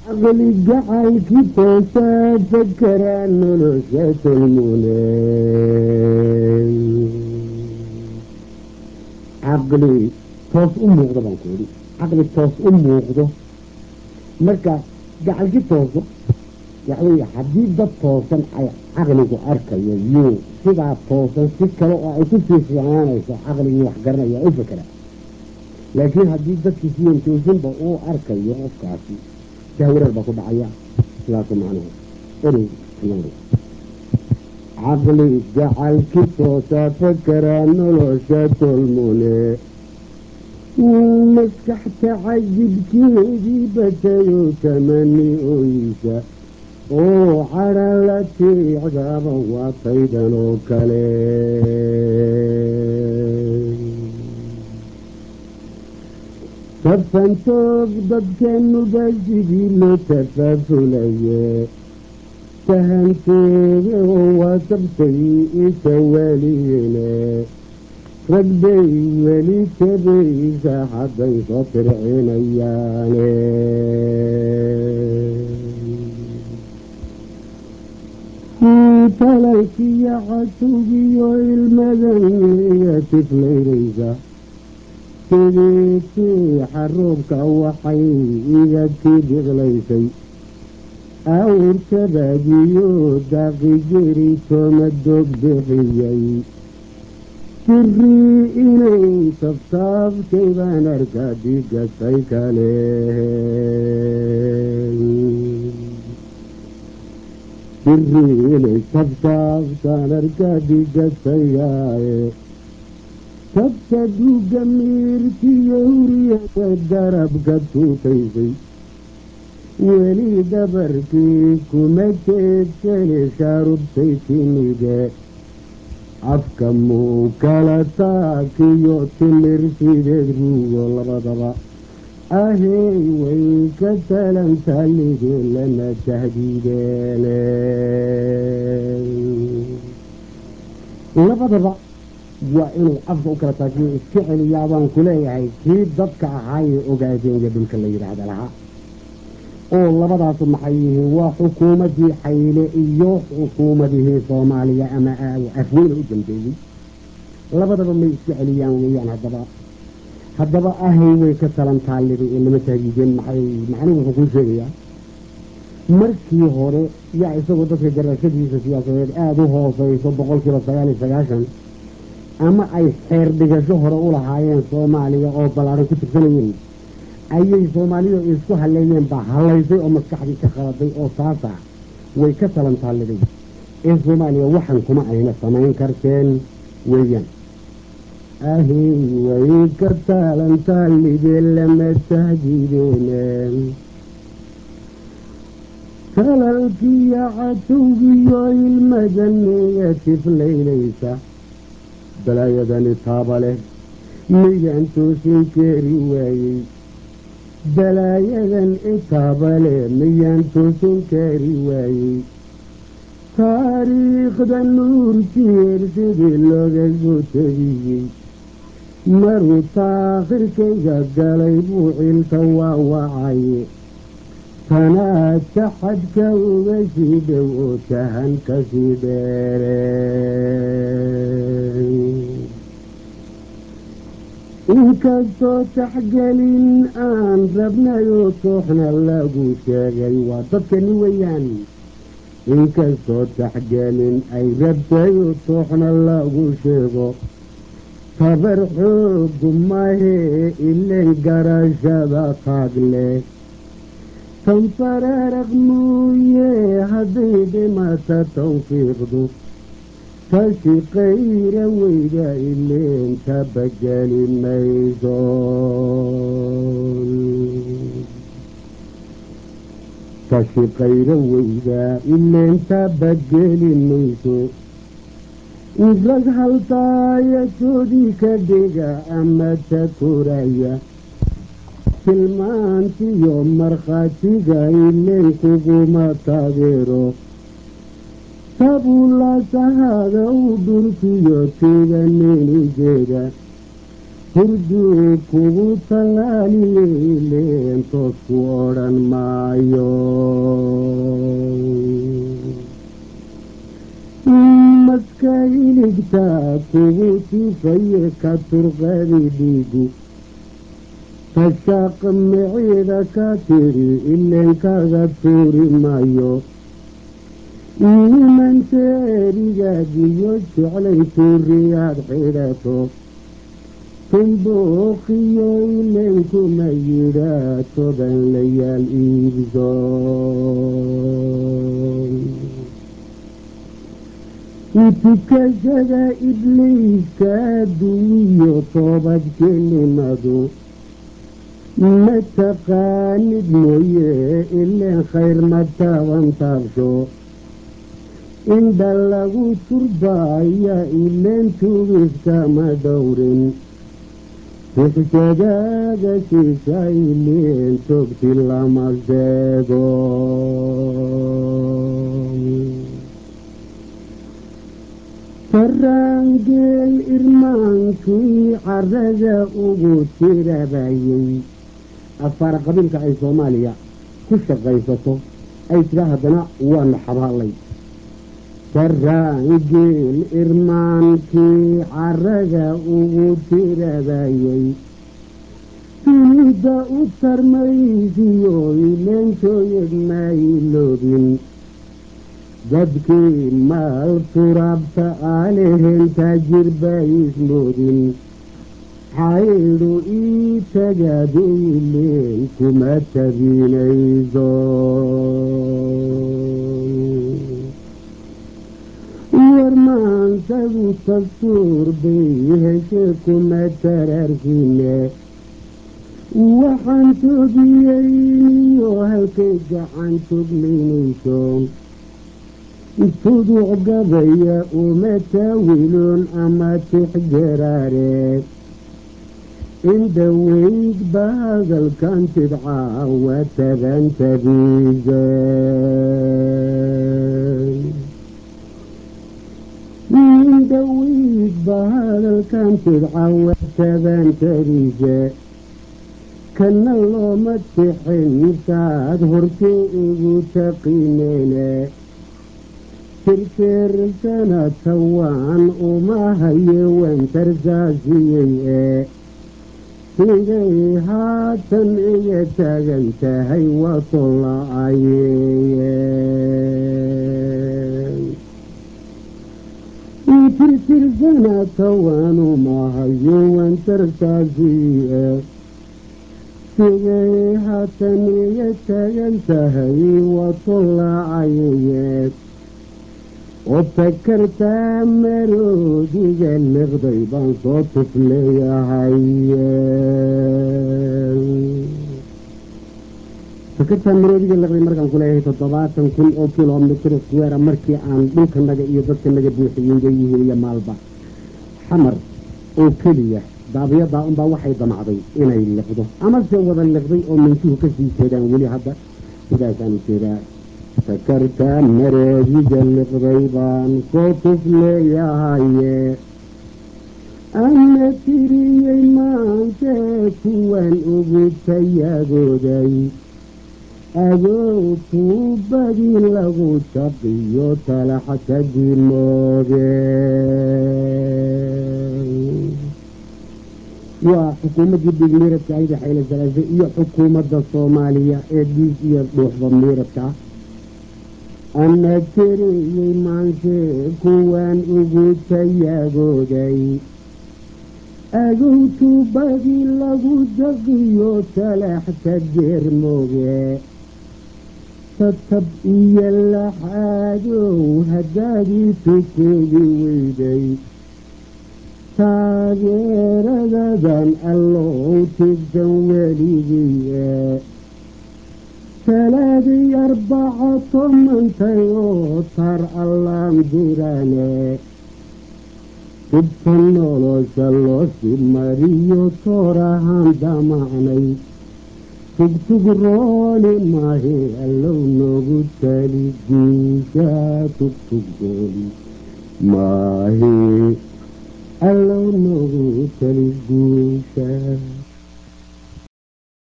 caqli gacaylkii toosaa fakeraa nolosha tolmune caqli toos u muuqdo baan ku idhi caqli toos u muuqdo marka gacalki tooso waxaweye haddii dad toosan ay caqligu arkayo yuu sidaa toosan si kale oo ay ku sii fiicnaanayso caqligii wax garanaya u fekeraa laakiin haddii dadkii siyan toosinba uu arkayo qofkaasi jahwareer baa ku dhacaya sidaasu macnuhu erey caqli gacalki toosa fakeraa nolosha tolmune maskaxta cajibkeedii batayo tamani oysa oo cadha la tiicdaba waa taydan oo kale tafantoog dadkanuba sidii loo tafaafulaye tahanteeda oo waa tabtay itawaaliyene rag bay weli tabaysa hadday soo tircinayaane talalkiyo casugiyo ilmadaniya tiflaynaysa sidiitii xaruubka waxay iga tii biqlaysay awrtabagiyo daaqi jeri tooma doog bixiyey sirii inay tabtaabtay baan arkaa digasay kale sirii inay tabtaabtaan arkaa digasayaaye tabta duuga miirtiyo huriyada garabka tuutaysay weli dabarkii kuma jeedsane shaarubtay timide afka muu kala taakiyo timir sideed ruugo labadaba ahey way ka talantaligee lana tahdiideene labadaba waa inuu afka u kala taakiyo iska celiyaa baan ku leeyahay kii dadka ahaayee ogaadeenga dhulka la yidhaahda lahaa oo labadaasu maxay yihiin waa xukuumaddii xayle iyo xukuumadihii soomaaliya ama afweyne u dambeeyey labadaba may iska celiyaan weeyaan haddaba haddaba ahay way ka talan taallibay ee lama tahdiideen maxay macnuhu wuxuu kuu sheegayaa markii hore yaa isagoo dadka garashadiisa siyaasadeed aada u hooseyso boqol kiiba sagaal iyo sagaashan ama ay xeer dhigasho hore u lahaayeen soomaaliya oo ballaaran ku tirsanayeen ayay soomaalidu isku halleeyeen baa hallaysay oo maskaxdii ka qaladay oo taasa way ka talan taalliday ee soomaaliya waxan kuma ayna samayn karteen weeyaan ahey way ka talan taallidee lama tahdiideen talalkiyo catowgiyo ilmadaniya tiflaynaysa balaayadani taaba leh midaan toosin keeri waayey balaayadan itaabale miyaan toosin kaari waayey taariikhda nuurtiir sidii looga soo tegiyey maruu taakhirkayga galay buu cilka waawacaye tanaa taxadka uga sii dhow oo tahan ka sii dheere inkastoo taxgelin aan rabnayoo tooxna lagu sheegay waa dadkani weeyaan inkastoo taxgelin ay rabtayoo tooxna lagu sheego tabar xoogu mahee ilen garashada taag leh tanfaraaraq muuye hadday dhimata tawfiiqdu tashi qayra weyda ileen tabageli mayso tashi qayra weyda ileen tabageli mayso rag haltaayajoodii ka dhiga ama ta koraya tilmaantiyo markhaatiga ileen kuguma taageero tabulasahada u dhulkiyo tiiganinigeeda hurduu kugu tallaaliyey leentoos ku odhan maayo maska iligtaa kugu tifaye ka turqadi dhiigu tashaaq miciida ka tiri ileenkaga tuuri maayo nimanta erigaagiyo jeclay tuuriyaad xidhato tumbuuqiyo ileenkuma yidhaa toban layaal iibso tukashada ibliiska duwiyo toobadkelimadu ma taqaanid mooye ileen khayr ma taaban taabsho indha lagu turbaaya ileen tugiskama dhowrin tixjadaada siisa ileen togti lama sheego faraangeel irmaankii carada ugu tirabayey afaara qabiilka ay soomaaliya ku shaqaysato ay tiraa haddana waanu xabaalay faraangeel irmaankii carada ugu tirabayey dunida u tarmaysiyo ileenshooyad mayloobin dadkii maal turaabta aalehen taajir baismoodin xaydhu ii tagaadiileen kuma tabinayso warmaansagu dastuur bay heshe kuma taraarkine waxaan togiyeyniyo halkay gacan togmaynayso tuduc gabaya uma taawiloon ama tixgaraare indhaweyd ba hadalkan tidcaa waa tabantabiise indhaweyd ba hadalkan tidcaa waa tabantabiise kana looma tixin saad hortay ugu taqineene tirkeersana tawaan uma haye wantarsaasiyey ee sigay haatan iga taagan tahay waa tolla-ayeye tirtirsana tawaan uma haye wantarsaasiye sigay haatan iga taagan tahay waa tolla-ayeye oo takartaa maroodiga liqday baan soo tufleeyahay takartaa maroodiga liqday markaan ku leeyahay toddobaatan kun oo kilomitr square markii aan dhulkanaga iyo dadkanaga buuxiyeyga yihiin iyo maalba xamar oo keliya daabiyadaa unbaa waxay damacday inay liqdo amase wada liqday oo mintuhu kasii jeedaan weli hadda sidaasaan ujeedaa takartaa maroodiga liqday baan soo tufleeyahaye ana tiriyey maantee kuwan ugu tayagooday agow tuubadii lagu jaqiyo talaxka dimooge waa xukuumaddii dhiig miiradka ayda xayle salaase iyo xukuumadda soomaaliya ee dhiig iyo dhuuxda miiradka ah ana tiriyey maansee kuwan ugu tayagooday agow tuubadii lagu jaqiyo talaxka geermooge tatab iyo laxaadow haddaadii tukoodi weyday taageeradadan allow tigsan weligiye talaadii arbaca tomantay oo tar allaan dirane dibka nolosha loosi mariyo toorahaan damacnay tugtug rooli maahe allow noogu tali diisha tugtug rooli maahe allow noogu tali guusha